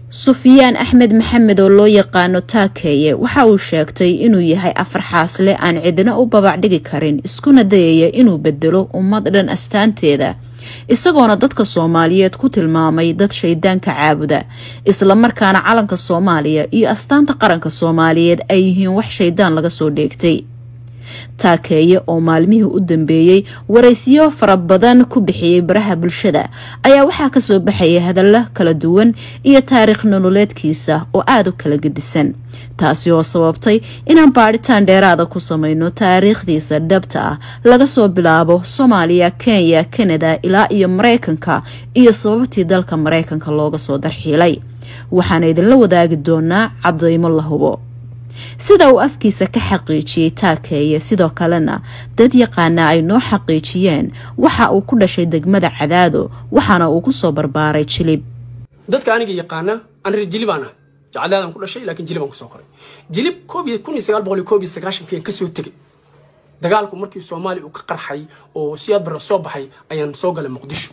sufyaan axmed maxamed oo loo yaqaano taakeeye waxa uu sheegtay inuu yahay afar xaasle aan cidina u babac dhigi karin iskuna dayaya inuu bedelo ummad dhan astaanteeda isagoona dadka soomaaliyeed ku tilmaamay dad shaydaanka caabuda islamarkaana calanka soomaaliya iyo astaanta qaranka soomaaliyeed ay yihiin wax shaydaan laga soo dheegtay taakeeye oo maalmihii u dambeeyey waraysiyo fara badan ku bixiyey baraha bulshada ayaa waxaa kasoo baxayay hadallo kala duwan iyo taariikh nololeedkiisa oo aada u kala gedisan taasi oo sababtay inaan baadhitaan dheeraada ku sameyno taariikhdiisa dhabta ah laga soo bilaabo soomaaliya kenya kanada ilaa iyo mareykanka iyo sababtii dalka mareykanka looga soo darxiilay waxaana idinla wadaagi doonaa cadeymo la hubo sida uu afkiisa ka xaqiijiyey taakeeye sidoo kalena dad yaqaana ay noo xaqiijiyeen waxa uu ku dhashay degmada cadaado waxaana uu kusoo barbaaray jilib dadka aniga yaqaana aan reer jilib aan ahay jacadaadaan ku dhashay laakiin jilib aan kusoo koray jilib kun iyo sagaal boqol iyo koob iyo sagaashankii aan kasoo tegay dagaalku markii soomaaliya uu ka qarxay oo siyaad barre soo baxay ayaan soo galay muqdisho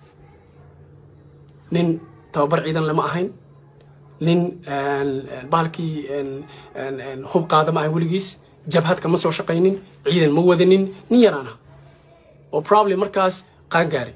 nin tababar ciidan lama ahayn nin bahalkii hub qaada ma ahan weligiis jabhad kama soo shaqaynin ciidan ma wadanin nin yaraan ah oo problem markaas qaan gaaray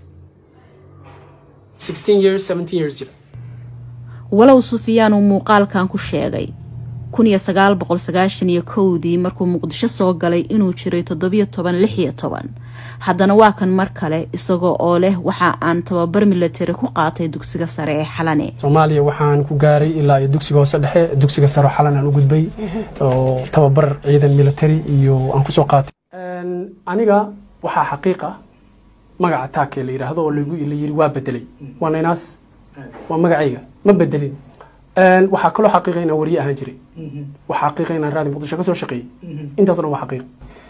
years years jira walow sufyaan uu muuqaalkan ku sheegay kun iyo sagaal boqol sagaashan iyo kowdii markuu muqdisho soo galay inuu jiray toddobiyo toban lix iyo toban haddana waa kan mar kale isagoo oo leh waxa aan tababar milatari ku qaatay dugsiga sare ee xalane soomaaliya waxaan ku gaaray ilaa iyo dugsiga hoose dhexe dugsiga sare xalan aan u gudbay oo tababar ciidan military iyo aan kusoo qaatay aniga waxaa xaqiiq ah magaca taake la yidhaahdo oo lagu la yiri waa bedelay waa naynaas waa magacayga ma bedelin waxaa kaloo xaqiiqa inaan wariye ahaan jiray waxaa xaqiiqa inaan raadi muqdisho ka soo shaqeeyey intaasoo dhan waa xaqiiq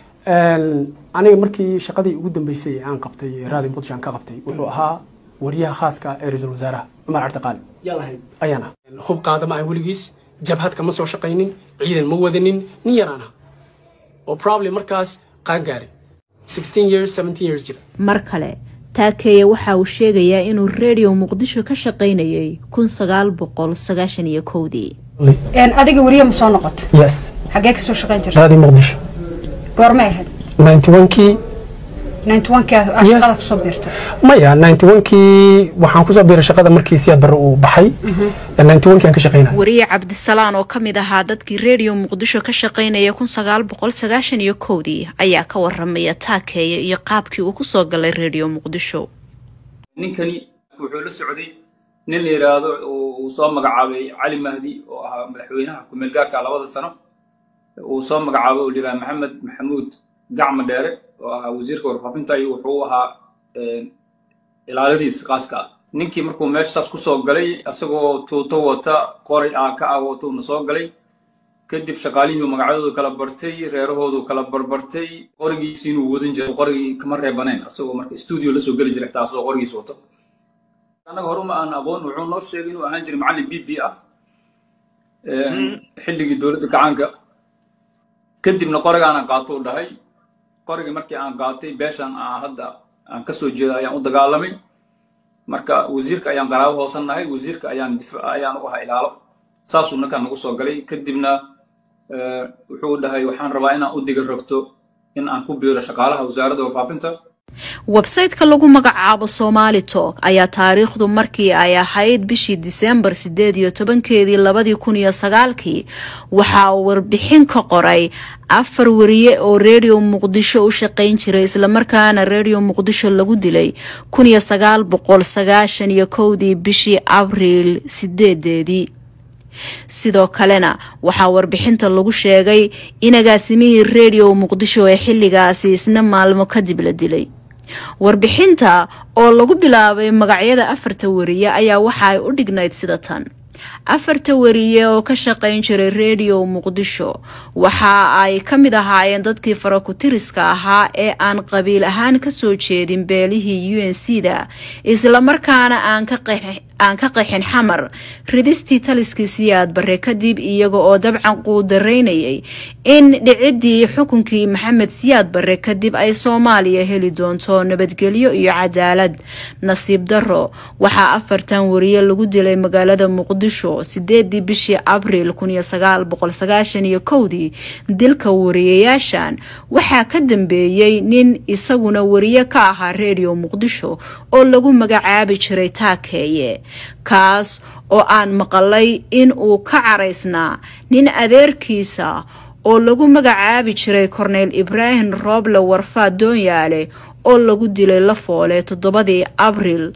aniga markii shaqadii ugu dambeysay aan qabtay raadi muqdisho aan ka qabtay wuxuu ahaa wariyaha khaaska ee ra-iisul wasaaraha cumar cabdiqaali ayaan ah hub qaada ma ahan weligiis jabhad kama soo shaqaynin ciidan ma wadanin nin yaraan ah oo problem markaas qaan gaaray years years jira mar kale taakeeye waxa uu sheegayaa inuu redio muqdisho ka shaqaynayay kun sagaal boqol sagaashan iyo kowdii adiga weriye ma soo noqoto yes xaggee kasoo shaqayn jirta raadi muqdisho goormay ahayd ninety one-kii ninety one-kii aa shaqada kusoo biirtay maya ninety one-kii waxaan kusoo biiray shaqada markii siyaad barre uu baxay ninety one-kii aan ka shaqaynaya wariye cabdisalaan oo ka mid ahaa dadkii redio muqdisho ka shaqaynaya kun sagaal boqol sagaashan iyo kowdii ayaa ka waramaya taakeeye iyo qaabkii uu kusoo galay redio muqdisho ninkani wuxuu la socday nin la yidhaahdo uu soo magacaabay cali mahdi oo ahaa madaxweynaha ku-meel gaarka labada sano uu soo magacaabay oo liraa maxamed maxamuud gacma dheere oo ahaa wasiirka warfaafinta iyo wuxuu ahaa ilaaladiis qaaska ah ninkii markuu meeshaas kusoo galay isagoo tuuto wata qoray aa ka ah watuuna soo galay kadib shaqaalihii magacyadoodu kala bartay reerahoodu kala barbartay qorigiisi inuu wadan jiray qorigii kama reebanayn isagoo marka stuudio lasoo geli jiray taasoo qorigiis wato annaga horuma aan aqoon wuxuu noo sheegay inuu ahaan jiray macallin b b ah xilligii dowladda gacaanka kadibna qorigaana qaato u dhahay qorigii markii aan qaatay beeshan aan hadda aan ka soo jeeda ayaan u dagaalamay marka wasiirka ayaan qaraabo hoosan nahay wasiirka ayaan ayaan u ahaa ilaalo saasuu ninkaan nagu soo galay kadibna wuxuu dhahay waxaan rabaa inaan u diga rogto in aan ku biiro shaqaalaha wasaaradda warfaafinta websayteka lagu magacaabo somali tok ayaa taariikhdu markii ay ahayd bishii disembar sideed iyo tobankeedii labadii kun iyo sagaalkii waxaa uu warbixin ka qoray afar wariye oo redio muqdisho u shaqayn jiray islamarkaana redio muqdisho lagu dilay kun iyo sagaal boqol sagaashan iyo kowdii bishii abriil sideedeedii sidoo kalena waxaa warbixinta lagu sheegay in agaasimihii redio muqdisho ee xilligaasi isna maalmo kadib la dilay warbixinta oo lagu bilaabay magacyada afarta wariye ayaa waxa ay u dhignayd sida tan afarta wariye oo ka shaqayn jiray redio muqdisho waxa ay ka mid ahaayeen dadkii farakutiriska ahaa ee aan qabiil ahaan kasoo jeedin beelihii u n c da islamarkaana aan ka qaxin xamar ridistii taliskii siyaad barre kadib iyaga oo dabcan quudaraynayay in dhicidii xukunkii maxamed siyaad barre kadib ay soomaaliya heli doonto nabadgelyo iyo cadaalad nasiib daro waxaa afartan wariye lagu dilay magaalada muqdisho sideedii bishii abriil iyo kowdii dilka wariyayaashan waxaa ka dambeeyey nin isaguna wariye ka ahaa redio muqdisho oo lagu magacaabi jiray taakeeye kaas oo aan maqalay in uu ka caraysnaa nin adeerkiisa oo lagu magacaabi jiray korneyl ibraahim rooble warfaad doonyaale oo lagu dilay lafoole toddobadii abriil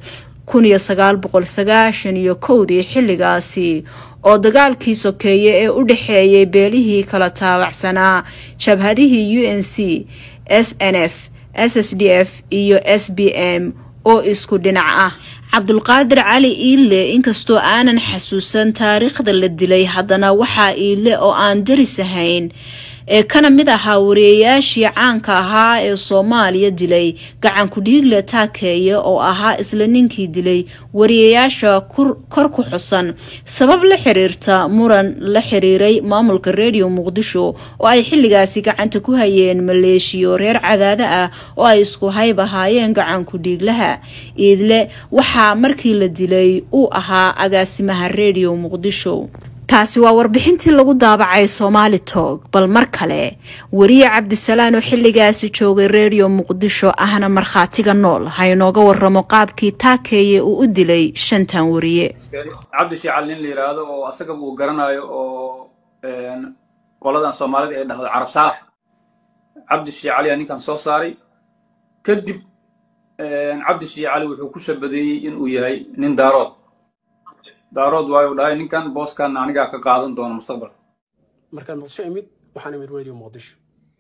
iyo kowdii xilligaasi oo dagaalkii sokeeye ee u dhexeeyay beelihii kala taabacsanaa jabhadihii u n c s n f s s d f iyo s b m oo isku dhinac ah cabdulqaadir cali iile inkastoo aanan xasuusan taariikhda la dilay haddana waxaa iile oo aan daris ahayn ee kana mid ahaa wariyayaashii caanka ahaa ee soomaaliya dilay gacanku dhiigle taakeeye oo ahaa isla ninkii dilay wariyayaasha kor ku xusan sabab la xiriirta muran la xiriiray maamulka redio muqdisho oo ay xilligaasi gacanta ku hayeen maleeshiyo reer cadaado ah oo ay isku hayb ahaayeen gacanku dhiiglaha iidle waxaa markii la dilay uu ahaa agaasimaha redio muqdisho taasi waa warbixintii lagu daabacay somaali tog bal mar kale wariye cabdisalaan oo xilligaasi joogay redio muqdisho ahna markhaatiga nool ha inooga waramo qaabkii taakeeye uu u dilay shantan wariye cabdi shiical nin la yidhaahdo oo asagaba uu garanayo oo qoladan soomaalida ay dhahdo carab saalax cabdi shiicali aa ninkan soo saaray kadib cabdi shiicali wuxuu ku shabadeeyey inuu yahay nin daarood daarood waayu dhahay ninkan booskan anigaa ka qaadan doona mustaqbalka markaan muqdisho imid waxaan imid radio muqdisho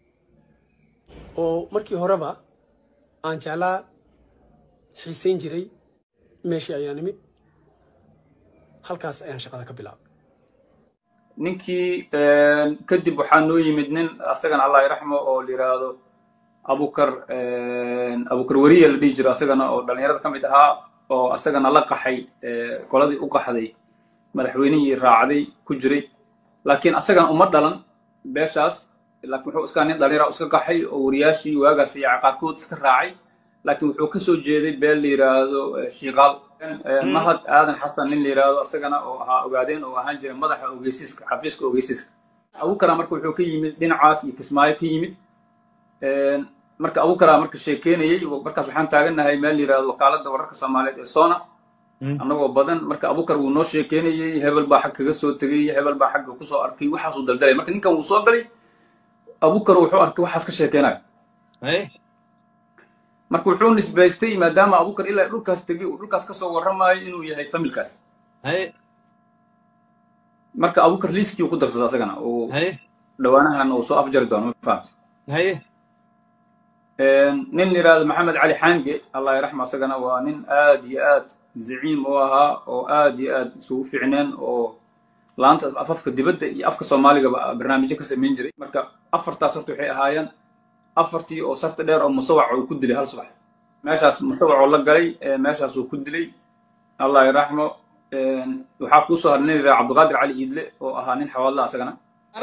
oo markii horeba aan jeclaa xiisayn jiray meeshii ayaan imid halkaas ayaan shaqada ka bilaabay ninkii kadib waxaa noo yimid nin asagana allah iraxmo oo la yidhaahdo abukar abukar weriya la dhihi jiro asagana oo dhallinyarada ka mid ahaa oo asagana la qaxay qoladii u qaxday madaxweynihii raacday ku jiray laakiin asagana uma dhalan beeshaas laakiin wuxuu iskaa nin dhallinyara iska qaxay oo wariyaashii waagaas iyo caqaabkood iska raacay laakiin wuxuu ka soo jeeday beel la yidhaahdo shiiqaal mahad aadan xasan nin la yidhaahdo asagana oo ahaa ogaadeen oo ahaan jiray madaxa ogeysiiska xafiiska ogeysiiska abukara marka wuxuu ka yimid dhinacaas iyo kismaayo ka yimid marka abukara marka sheekeynayay markaas waxaan taagannahay meel la yidhahdo wakaaladda wararka soomaaliyeed ee sona annagoo badan marka abukar wuu noo sheekeynayey hebel baa xag kaga soo tegay hebel baa xagga kusoo arkay waxaasuu daldalay marka ninkan wuu soo galay abukar wuxuu arkay waxaas ka sheekeynayo marka wuxuu nisbaystay maadaama abukar ilaa dhulkaas tegay uu dhulkaas kasoo warramayo inuu yahay familkaas marka abukar liiskii uu ku darsada asagana uu dhawaanahan uu soo afjari doono ma fahamtay nin la yidhahdo maxamed cali xaange allah yaraxma asagana waa nin aad iyo aad zaciim u ahaa oo aad iyo aad isugu fiicneen oo laanta afafka dibadda iyo afka soomaaligaba barnaamijyo ka samayn jiray marka afartaas horta waxay ahaayeen afartii oo sarta dheer oo musawac uu ku dilay hal subax meeshaas musawacoo la galay meeshaas uu ku dilay allah yaraxmo waxaa kuu soo hadhay nin yidhaha cabdiqaadir cali iidle oo ahaa nin xawaadla asagana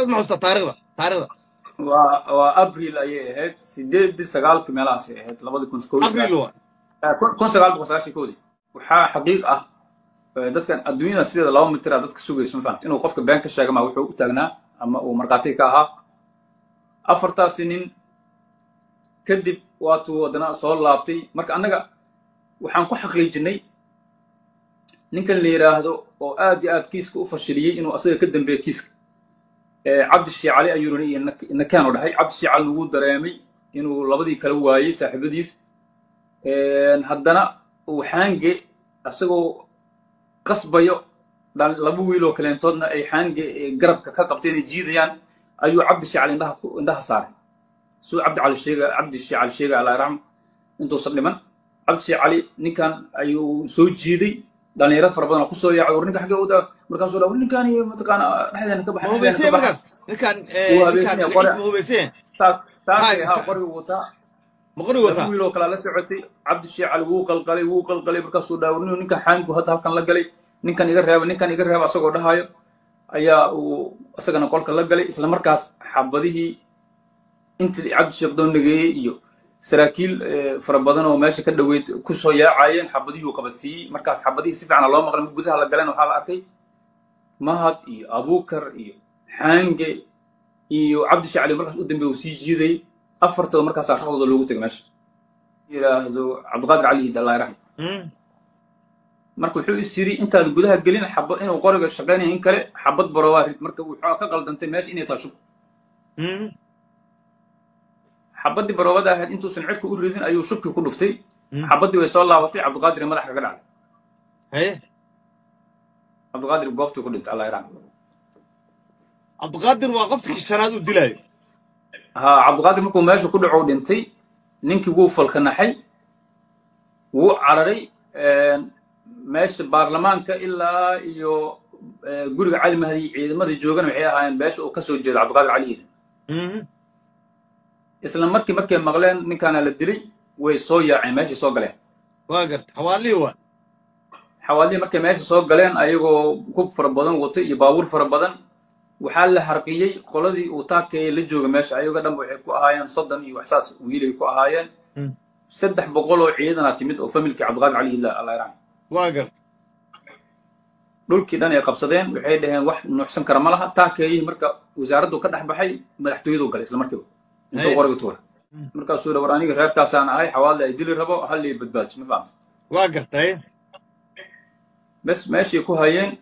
waa waa abril ayay ahayd sideedii sagaalkii meelahaasay ahayd labadi kun kun sagaal boqol sagaashan koodii waxaa xaqiiq ah dadkan adduunyada sideeda laba mitir a dadka sugayso ma fahamta inuu qofka been ka sheega ma wuxuu u taagnaa ama uu markhaatiga ka ahaa afartaasi nin kadib waatuu haddana soo laabtay marka annaga waxaan ku xaqiijinay ninkan la yidhaahdo oo aad iyo aad kiiska u fashiliyey inuu asaga ka dambeeya kiiska cabdi shiicali ayuuna iyo nakeenu dhahay cabdi shiicali lagu dareemay inuu labadii kala waayey saaxiibadiis haddana uu xaange isagoo qasbayo laba wiiloo kaleentoodna ay xaange garabka ka qabtay inay jiidayaan ayuu cabdi shiicali indhaha indhaha saaray suu cabdi cali sheega cabdi shiicali sheega allah raxmo intuusan dhiman cabdi shiicali ninkan ayuu soo jiiday dhalinyaro fara badan oo kusoo yaacay war ninka xaggee u daa markaasuu dhaa war ninkan iyo mataqaana dhexdeena ka baxay hubeyse markaas ninkan ninkan magaciisa ma hubeyse taagay ha qorigu wataa ma qori laba wataa wiil oo kalaa la socotay cabdishee cali wuu qalqalay wuu qalqalay markaasuu dhaawrniyo ninkan xaanku hadda halkan la galay ninkan iga reeba ninkan iga reeba asagoo dhahayo ayaa uu isagana qolka la galay isla markaas xabadihii intii cabdisheekh doon nageeyey iyo saraakiil eh, fara badan oo meesha ka dhoweyd kusoo yaacayeen xabadihii uu qabadsiiyey markaas xabadihii si fiican loo maqlay gudaha la galeen waxaa la arkay mahad iyo abukar iyo xaange iyo cabdishee cali markaas u dambeey uu sii jiidayay afartaba markaasaa raxdooda loogu tegay meesha yidhaahdo cabdiqaadir cali hiid allah raxm Mm. marka wuxuu is yiri intaad gudaha gelin xabad inuu qoriga shaqaynaya in kale xabad barowaa rid marka wuxuu ka qaldantay meesha inay tahay shub Mm. xabaddii barowada ahayd intuusan cirka u ridin ayuu shubkii ku dhuftay Mm. xabaddii way soo laabatay cabdiqaadir madax kaga dhacday haye cabdiqaadir goobtuu ku dhintay allah yarxam cabdiqaadir waa qofkii shanaad uu dilaayo ha cabdiqaadir markuu meesha ku dhaco dhintay ninkii wuu falkanaxay wuu cararay meesha baarlamaanka ilaa iyo eh, guriga cali mahdi ciidamadii joogana waxay ahaayeen meesha uu kasoo jeedo cabdiqaadir cali hiid Mhm. isla markii markay maqleen ninkaana la dilay way soo yaaceen meeshay soo galeen waa garta xawaalihii waa xawaalihii markay meesha soo galeen ayagoo hub fara badan watay iyo baabuur fara badan waxaa la harqiyey qoladii uu taakeeye la jooga meesha ayaga dhanba waxay ku ahaayeen soddon iyo waxsaas wiilay ku ahaayeen Mm. saddex boqol oo ciidana timid oo familkii cabdiqaadir cali hidla allah yarxam waa garta dhulkii dhan ay qabsadeen waxay dhaheen wax nuuxsan kara ma laha taakeeyihii marka wasaaraddu ka dhex baxay madaxtooyadu galay isla markiiba intuu Haye. qoriga tuura Mm. markaasuu yidhi war aniga reerkaasaan ahay xawaalda ay dili rabo hallii badbaadiso ma fahamta waa garta haye bes meeshay ku hayeen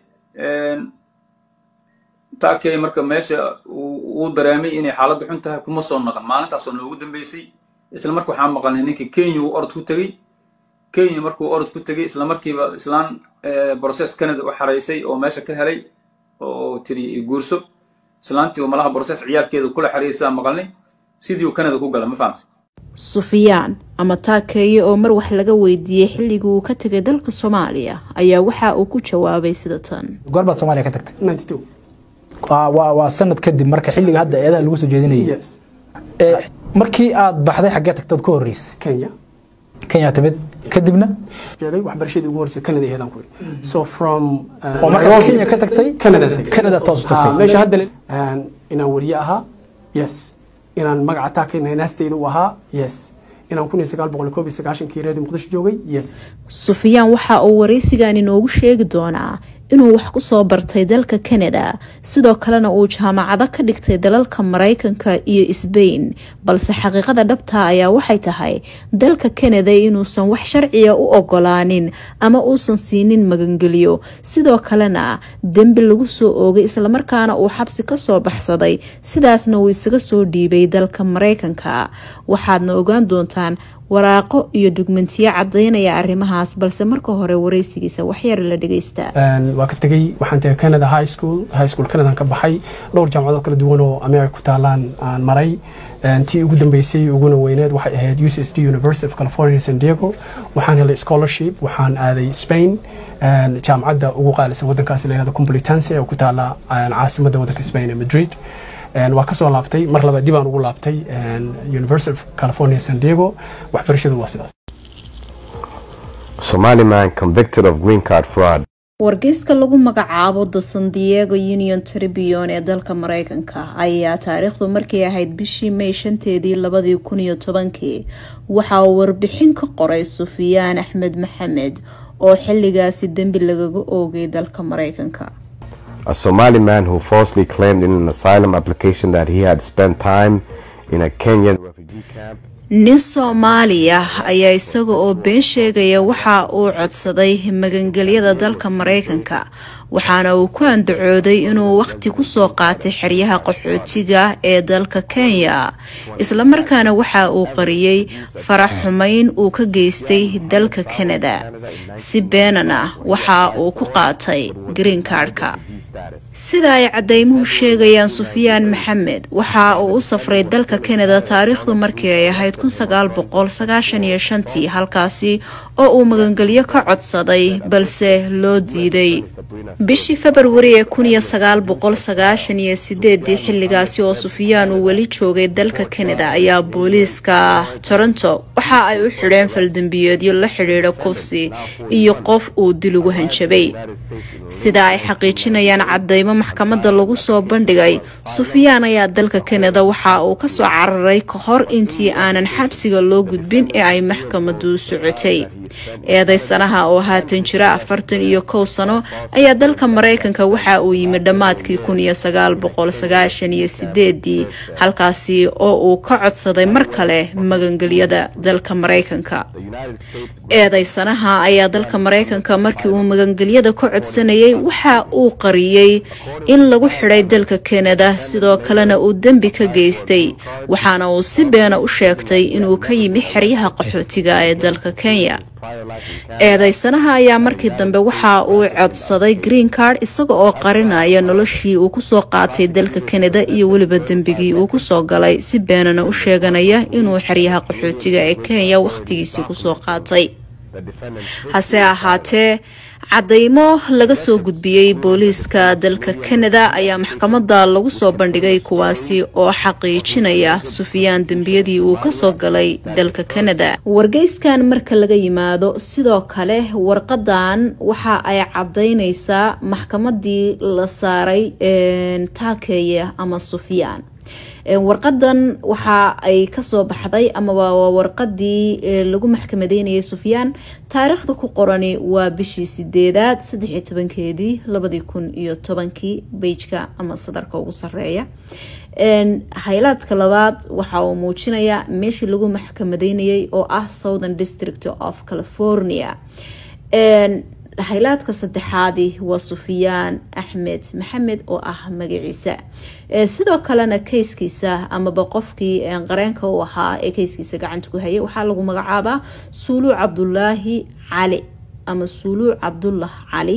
taakey marka meesha uu uu dareemay inay xaaladdu xun tahay kuma soo naqan maalintaasoo noogu dambeysay isla marka waxaa maqalnay ninkii kenya uu orod ku tegey kenya markuu orod ku tegey isla markiiba islaan process canada u xaraysay oo meesha ka helay oo tiri guurso islaantii malaha process ciyaarkeeda kula xaraysaa maqalnay sidii uu canada ku gala ma fahamta sufiyaan ama taakeeye oo mar wax laga weydiiyey xilligii uu ka tegay dalka soomaaliya ayaa waxa uu ku jawaabay sida tan goorbaad soomaaliya ka tagtay 92 Waa- waa waa sanad kadib marka xilliga hadda eedaha lagu soo jeedinayay yes Ee, markii aad baxday xaggee tagtad ka horreysay kenya kenya timid kadibna sheegay waxbarashadii ugu horeysay canada aheedaan ku yidhi so from uh, oo markaa Nairobi- kenya ka tagtay canada tagay. canada toos u Ah, tagtay meesha hadda le- Een, inaan wariye ahaa yes inaan magaca taakayna naasteyda u ahaa yes inaan kun iyo sagaal boqol iyo koob iyo sagaashankii reedi muqdisho joogay yes sufiyaan waxa uu waraysigan inoogu sheegi doonaa inuu wax ku soo bartay dalka canada sidoo kalena uu jaamacado ka dhigtay dalalka maraykanka iyo sbain balse xaqiiqada dhabta ayaa waxay tahay dalka canada inuusan wax sharciya u ogolaanin ama uusan siinin magangeliyo sidoo kalena dembi lagu soo oogay islamarkaana uu xabsi kasoo baxsaday sidaasna uu isaga soo dhiibay dalka maraykanka waxaadna ogaan doontaan waraaqo iyo dugmentiyo cadaynaya arrimahaas balse marka hore waraysigiisa waxyar la dhageysta Een, waa ka tegey waxaan tegay canada high school high school canadaan ka baxay dhowr jaamacadood kala duwan oo america ku taalaan aan maray Een, tii ugu dambeysay uguna weyneed waxay ahayd ucsd university of california san diego waxaan helay scholarship waxaan aaday spain Een, jaamacadda ugu qaalisan wadankaasi la yihahdo complutense oo ku taala een, caasimadda wadanka spain ee madrid Een, waa kasoo laabtay mar laba dib aan ugu laabtay een, university of california san diego waxbarashadu waa sidaas Somali man convicted of green card fraud. wargeyska lagu magacaabo the san diego union tribune ee dalka mareykanka ayaa taariikhdu markay ahayd bishii may shanteedii labadii kun iyo tobankii waxa uu warbixin ka qoray sufiyaan axmed maxamed oo xilligaasi dembi lagaga oogay dalka mareykanka A Somali man who falsely claimed in an asylum application that he had spent time in a Kenyan refugee camp. nin soomaali ah ayaa isaga oo been sheegaya waxa uu codsaday magangelyada dalka mareykanka waxaana uu ku andacooday inuu waqti kusoo qaatay xeryaha qaxootiga ee dalka kenya islamarkaana waxa uu qariyey farax xumayn uu ka geystay dalka canada si beenan ah waxa uu ku qaatay green cardka sida ay caddaymuhu sheegayaan sufyaan maxamed waxa uu u safray dalka kanada taariikhdu markii ay ahayd tii halkaasi oo uu magangelyo ka codsaday balse loo diiday bishii februari ee xilligaasi oo sufyaan uu weli joogay dalka kanada ayaa booliiska toronto waxa ay u xidheen faldembiyeedyo la xidhiidha kufsi iyo qof uu dil ugu hanjabay sida ay xaqiijinayaan cadaymo maxkamadda lagu soo bandhigay sufyaan ayaa dalka kanada waxa uu kasoo cararay ka hor intii aanan xabsiga loo gudbin ee ay maxkamadu socotay eedeysanaha oo haatan jira afartan iyo kow sano ayaa dalka maraykanka waxa uu yimid dhammaadkii ii halkaasi oo uu ka codsaday mar kale magangelyada dalka maraykanka eedeysanaha ayaa dalka maraykanka markii uu magangelyada ka codsanayay waxa uu qariyey in lagu xidhay dalka kanada sidoo kalena uu dembi ka geystay waxaana uu si beena u sheegtay inuu ka yimi xeryaha qaxootiga ee dalka kenya eedeysanaha ayaa markii dambe waxa uu codsaday green card isaga oo qarinaya noloshii uu kusoo qaatay dalka kanada iyo weliba dembigii uu kusoo galay si beenana u sheeganaya inuu xeryaha qaxootiga ee kenya wakhtigiisii kusoo qaatay hase ahaatee cadaymo laga soo gudbiyey booliiska dalka kanada ayaa maxkamadda lagu soo bandhigay kuwaasi oo xaqiijinaya sufyaan dembiyadii uu kasoo galay dalka kanada wargeyskan marka laga yimaado sidoo kale warqadan waxa ay cadaynaysaa maxkamadii la saaray taakeeye ama sufyaan warqadan waxa ay kasoo baxday amaba waa warqadii lagu maxkamadeynayay sufyaan taariikhda ku qorani waa bishii sideedaad saddexiyo tobankeedii labadii kun iyo tobankii beijka ama sadarka ugu sareeya haylaadka labaad waxa uu muujinayaa meeshii lagu maxkamadeynayay oo ah southern district of california haylaadka saddexaadi waa sufyaan axmed maxamed oo ah magaciisa sidoo kalena keyskiisa amaba qofkii qareenka u ahaa ee keyskiisa gacanta ku hayay waxaa lagu magacaabaa suuluuc cabdulaahi cali ama suuluuc cabdullah cali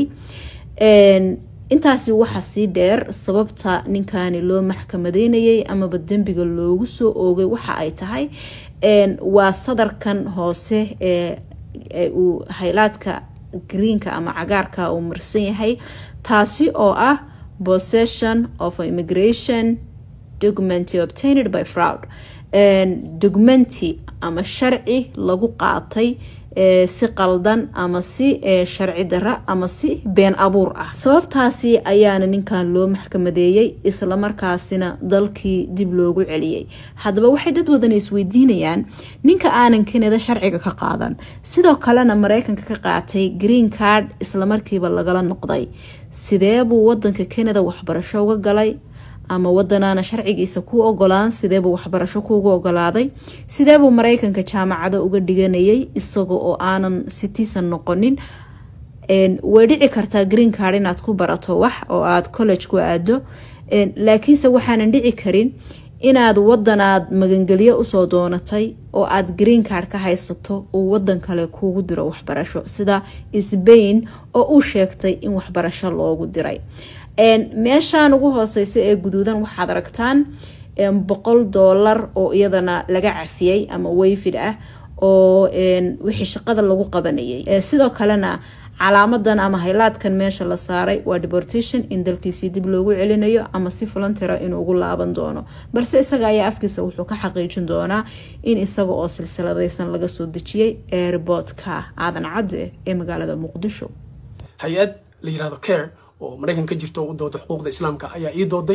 intaasi waxaa sii dheer sababta ninkani loo maxkamadeynayay amaba dembiga loogu soo oogay waxa ay tahay waa sadarkan hoose ee uu haylaadka greenka ama cagaarka uu marsan yahay taasi oo ah possession of immigration document obtained by fraud documenti ama sharci lagu qaatay si qaldan ama si sharci dara ama si been abuur ah sababtaasi ayaana ninkan loo maxkamadeeyey islamarkaasina dalkii dib loogu celiyey haddaba waxay dad wadan isweydiinayaan ninka aanan kanada sharciga ka qaadan sidoo kalena mareykanka ka qaatay green card islamarkiiba lagala noqday sideebuu wadanka kanada waxbarasho uga galay ama wadanaana sharcigiisa ku ogolaan sideebuu waxbarasho kuugu ogolaaday sideebuu mareykanka jaamacado uga dhiganayay isaga oo aanan citizen noqonin way dhici kartaa green card inaad ku barato wax oo aad college ku aado laakiinse waxaanan dhici karin inaad wadanaad magangelyo usoo doonatay oo aad green card ka haysato uu wadan kale kuugu diro waxbarasho sida sbain oo uu sheegtay in waxbarasho loogu diray meeshaan ugu hooseysa ee guduudan waxaad aragtaan boqol doolar oo iyadana laga cafiyey ama wayfid ah oo wixii shaqada lagu qabanayay sidoo kalena calaamadan ama haylaadkan meesha la saaray waa deportation in dalkiisii dib loogu celinayo ama si volantera inuu ugu laaban doono balse isaga ayaa afkiisa wuxuu ka xaqiijin doonaa in isaga oo silsiladaysan laga soo dejiyey airboodka aadan cadde ee magaalada muqdisho hay-ad la yirahdo care oo maraykan ka jirto u dooda xuquuqda islaamka ayaa ii dooday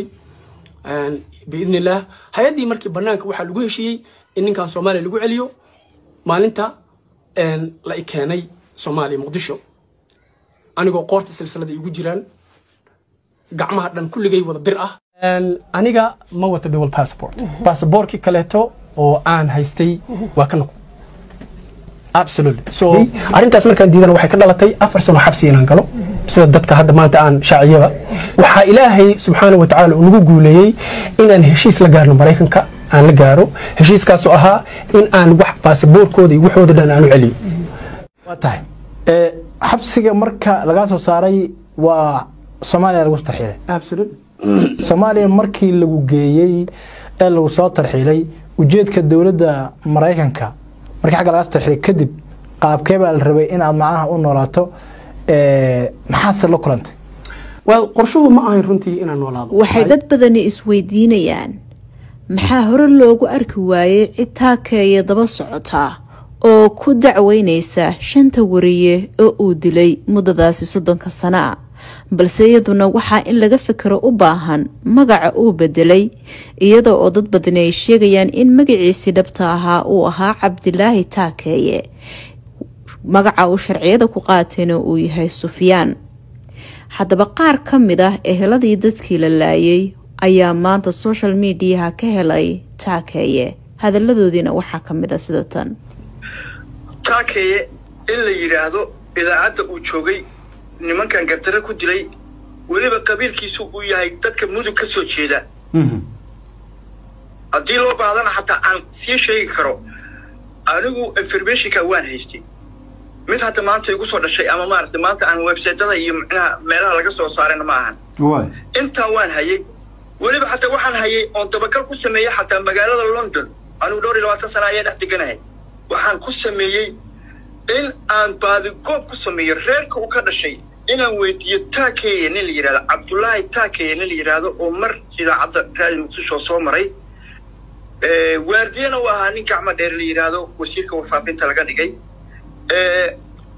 biidni illaah hay-addii markii banaanka waxaa lagu heshiiyey in ninkan soomaaliya lagu celiyo maalinta la i keenay soomaaliya muqdisho anigoo qoorta silsilada igu jiraan gacmaha dhan kulligay wada bir ah aniga ma wato dual passport passabortkii kaleeto oo aan haystay waa ka noqday absolutely so arrintaas markaan diidana waxay ka dhalatay afar sano xabsi inaan galo sida dadka hadda maanta aan shaaciyaba waxaa ilaahay subxaana wa tacaala uu nagu guuleeyey inaan heshiis la gaarno maraykanka aan la gaaro heshiiskaasoo ahaa in aan wax baasaboorkooda iyo waxooda dhan aan u celiyo waa tahay xabsiga marka lagaa soo saaray waa soomaaliya lagu tarxiilay absolutely soomaaliya markii lagu geeyey ee lagu soo tarxiilay ujeedka dowladda maraykanka markii xagga laga tarxiilay kadib qaabkee baa la rabay in aad macnaha u noolaato ee, maxaadse la kulantay well qorshuhu ma ahayn runtii inaan noolaado waxay dad badani isweydiinayaan maxaa hore loogu arki waayey cid taakeeya daba socotaa oo ku dacweynaysa shanta wariye oo uu dilay muddadaasi soddonka sana a balse iyaduna waxaa in laga fikiro u baahan magaca uu bedelay iyada oo dad badani ay sheegayaan in magaciisii dhabta ahaa uu ahaa cabdilaahi taakeeye magaca uu sharciyada ku qaatayna uu yahay sufyaan haddaba qaar ka mid ah eheladii dadkii la laayay ayaa maanta social mediaha ka helay taakeeye hadalladoodiina waxaa ka mid a sida tan taakeeye in la yidhaahdo idaacadda uu joogay nimankan gardarre ku dilay weliba qabiilkiisu uu yahay dadka mudug ka soo jeeda haddii loo baahdana xataa aan sii sheegi karo anigu informationka waan haystay mid hadda maanta igu soo dhashay ama maaragtay maanta aan websaytada iyo micnaha meelaha laga soo saarayna ma ahan waay intaa waan hayay weliba xataa waxaan hayay oon dabagal ku sameeyey xataa magaalada london anigu dhowr iyo labaatan sana ayaa dhex deganahay waxaan ku sameeyey in aan baadigoob ku sameeyo reerka uu ka dhashay inaan weydiiyo taakeeye nin la yidhahdo cabdullaahi taakeeye nin la yidhaahdo oo mar idaacadda raadi muqdisho soo maray Eh, waardiyana uu ahaa nin gacmo dheer la yidhaahdo wasiirka warfaafinta laga dhigay Eh,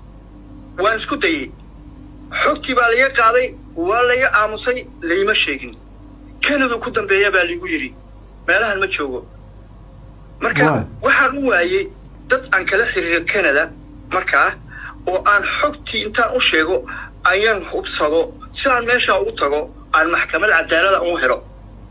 waan isku dayey xogtii baa laga qaaday waa laga aamusay layma sheegin kanadu ku dambeeya baa ligu yidhi meelahan ma joogo marka Waay. waxaan u waayey dad aan kala xiriiro canada markaa oo aan xogtii intaan u sheego ayaan hubsado sidaan meeshaa ugu tago aan maxkamad cadaalada u helo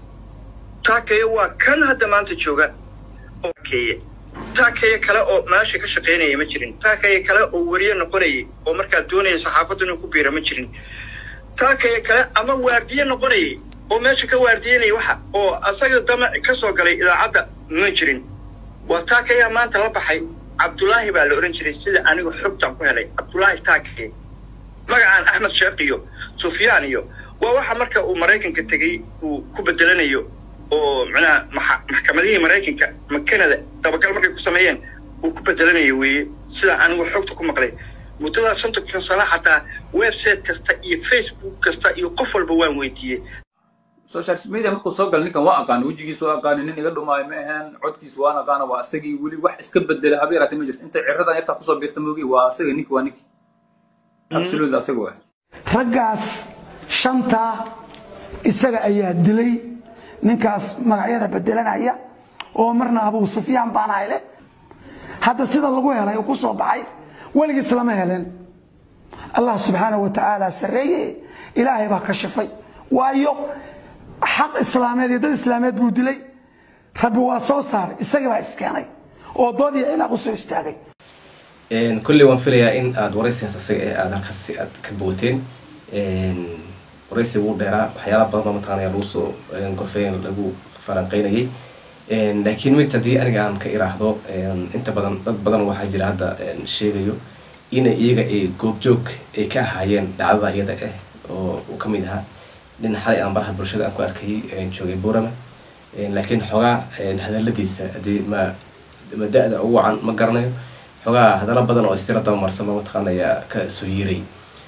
taakeeye waa kan hadda maanta jooga oo taakeeye taakeeye kale oo meesha ka shaqaynaya ma jirin taakeeye kale oo weriye noqonayay oo markaa doonaya saxaafadda inuu ku biira ma jirin taakeeye kale ama waardiye noqonayay oo meesha ka waardiyenaya waxa oo asaga damac ka soo galay idaacadda ma jirin waa taakeeyaa maanta la baxay cabdulaahi baa la odhan jiray sida anigu xogtaan ku helay cabdulaahi taakeye magacaan axmed sheekh iyo sufyaan iyo waa waxa marka uu maraykanka tegey uu ku bedelanayo oo macnaha maxa- maxkamadihii maraykanka ma canada dabagal markay ku sameeyeen uu ku bedelanayo weeye sida anigu xogta ku maqlay muddadaas soddonkan sano xataa website kasta iyo facebook kasta iyo qof walba waan weydiiyey social media markuu soo galay ninkan waa aqaan wejigiisa waa aqaani nin iga dhumaayo ma ahayn codkiisa waan aqaana waa asagii weli wax iska bedelay haba yaraatee ma jirto inta ciradan yartaa kusoo biirta moogi waa asaga ninki waa ninki absolute asaga waa raggaas shantaa isaga ayaa dilay ninkaas magacyada bedelanaya oo marna abuu sufyaan baan hayle hadda sida lagu helay uu ku soo baxay weligiis lama helen allah subxaanahu wa tacaala sarreeye ilaahay baa ka shifay waayo xaq islaameed iyo dad islaameed buu dilay rabbi waa soo saaray isagii baa iskeenay oo dood iyo cilaaq u soo istaagay Een, kolley waan filayaa in aad waraysigaas asaga eh aad halkaas si aad ka booteen Een, waraysiga wuu dheeraa waxyaala badan baa mataqaanaya lagu soo een, gorfeyn lagu falanqeynayay Een, laakiin mid haddii aniga aan ka iraahdo een, inta badan dad badan waxaa jira hadda een, sheegayo in iyaga ay goobjoog ay ka ahaayeen dhacdada iyada ah oo uu ka mid ahaa nin xalay aan baraha bulshada aan ku arkayay een, joogay buurama Een, laakiin xoogaa een, hadaladiisa haddii ma ma da-da ugu wacan ma garanayo xoogaa hadallo badan oo istira dabamarsama mataqaanaya ka soo yiiray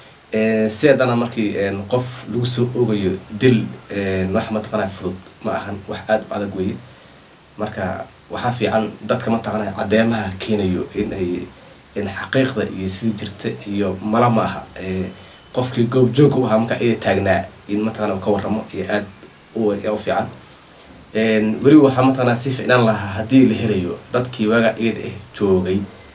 si haddana markii een, qof lagu soo ogayo dil een, wax mataqaanaya fudud ma ahan wax aada u adag weeye marka waxaa fiican dadka mataqaanaya caddeemaha keenayo in ay in xaqiiqda iyo sidii jirta iyo mala ma aha ee, qofkii goob joog u ahaa marka iyada taagnaa in mataqaana uu ka warramo iyo aada u u fiican Een, weli waxaa mataqaanaa si ficnaan lahaa haddii la helayo dadkii waaga iyada ah joogay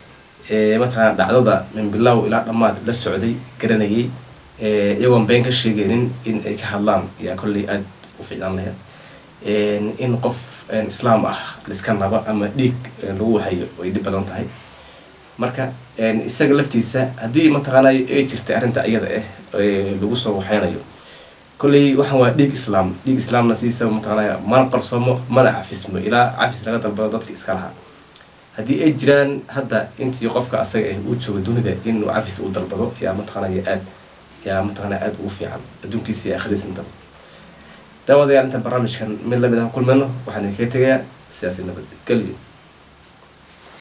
ee mataqaana dhacdada min bilow ilaa dhammaad la socday garanayay ee, iyagoon been ka sheegaynin in ay ka hadlaan yaa kolley aada u fiicnaan lahayd Een, in qof een, islaam ah liska naba ama dhiig een, lagu wahayo way dhib badan tahay marka een, isaga laftiisa haddii mataqaana ay jirtay arrinta iyada ah ee lagu soo waxeynayo kolley waxaan waa dhiig islaam dhiig islaamna siisa mataqaanaya mana qarsoomo mana cafismo ilaa cafis laga dalbado dadka iska lahaa haddii ay jiraan hadda intii qofka asaga ah uu joogo dunida inuu cafis u dalbado yaa mataqaanaya aad yaa mataqaanaa aada ugu fiican adduunkiisa iyo aakhiradiisa intaba daawadayaal intaan barnaamijkan mid lamid ah ku kulmayno waxaan idinkaga tegayaa siyaasi nabad gelyo